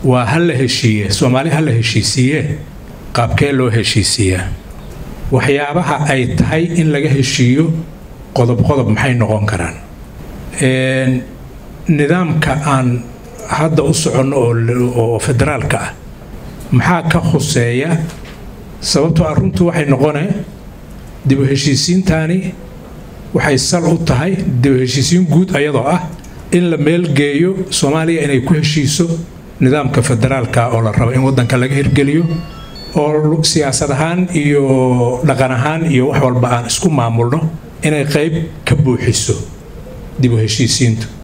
waa ha la heshiiye soomaali ha la heshiisiiye qaabkee loo heshiisiiyaa waxyaabaha ay tahay in laga heshiiyo qodob qodob maxay noqon karaan nidaamka aan hadda u soconno oo federaalka ah maxaa ka khuseeya sababtoo ah runtu waxay noqone dib u heshiisiintani waxay sal u tahay dib u heshiisiin guud ayadoo ah in la meelgeeyo soomaaliya inay ku heshiiso nidaamka federaalka oo la rabo in wadanka laga hirgeliyo oo siyaasad ahaan iyo dhaqan ahaan iyo wax walba aan isku maamulno inay qayb ka buuxiso dib u heshiisiintu